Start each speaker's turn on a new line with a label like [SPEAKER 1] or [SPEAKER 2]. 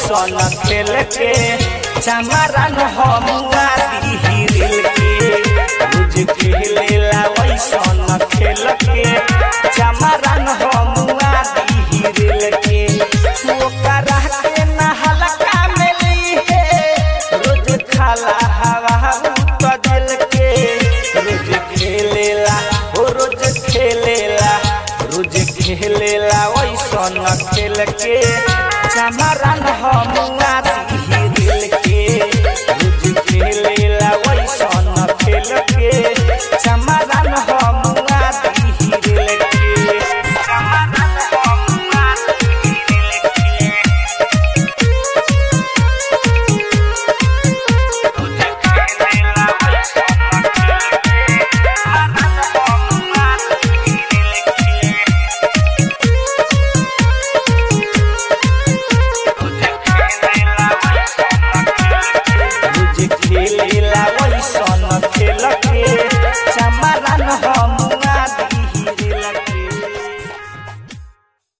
[SPEAKER 1] वैसन खेल के चमारन हमुआ दिहिरिल के रोज खेलेला वैसन खेल के चमारन हमुआ दिहिरिल के ओकरा के नहलका में लीहे रोज खाला हवा उत दिल के रोज खेलेला हो रोज खेलेला रोज खेलेला वैसन खेल के चमारन हमुआ